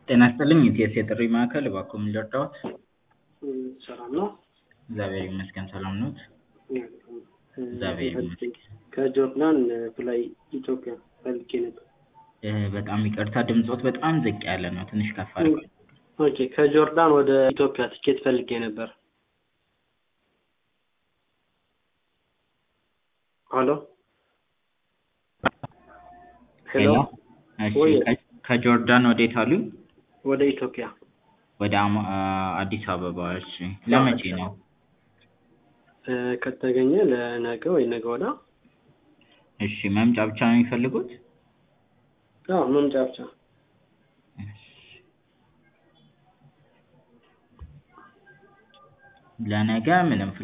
ጤና ይስጥልኝ የኢቲኤስ የጥሪ ማዕከል እባክዎ ምን ልርዳዎት? ሰላም ነው? እግዚአብሔር ይመስገን ሰላም ነዎት? እግዚአብሔር ይመስገን። ከጆርዳን ፍላይ ኢትዮጵያ ፈልጌ ነበር። በጣም ይቅርታ ድምፅዎት በጣም ዝቅ ያለ ነው ትንሽ ከፍ አድርገው ኦኬ ከጆርዳን ወደ ኢትዮጵያ ትኬት ፈልጌ ነበር። ሄሎ ሄሎ እሺ ወይ ከ- ከጆርዳን ወዴት አሉኝ? ወደ ኢትዮጵያ ወደ አማ- አዲስ አበባ እሺ ለመቼ ነው? እ፣ ከተገኘ ለነገ ወይ ነገ ወዲያ እሺ መምጫ ብቻ ነው የሚፈልጉት? አዎ መምጫ ብቻ ለነገ ምንም